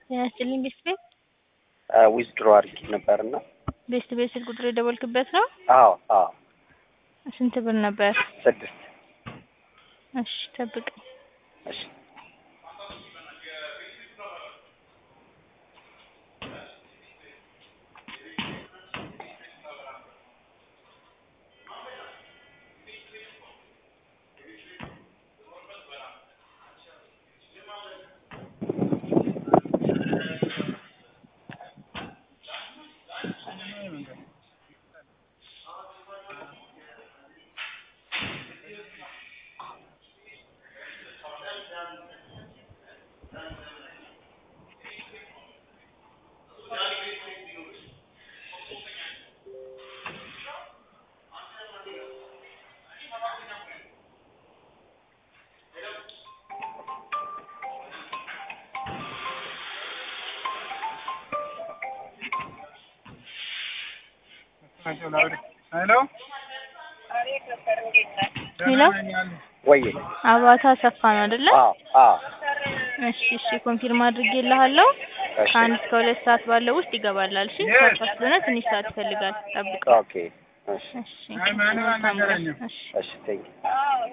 ጤና ይስጥልኝ ቤስት ቤት ዊዝድሮ አድርጌ ነበርና ቤስት ቤት ስልክ ቁጥር የደወልክበት ነው? አዎ አዎ ስንት ብር ነበር? ስድስት እሺ ጠብቀኝ። እሺ ሄሎ ሄሎ ወይ አባታ አሰፋ ነው አይደለ? አዎ አዎ እሺ እሺ ኮንፊርም አድርጌልሃለሁ። እሺ ከአንድ እስከ ሁለት ሰዓት ባለው ውስጥ ይገባላል። እሺ ቻርጅ ስለሆነ ትንሽ ሰዓት ይፈልጋል። ጠብቀው። ኦኬ እሺ እሺ አይ ማንም መልካም ቀን። አልነገረኝም። እሺ እሺ ቴንክ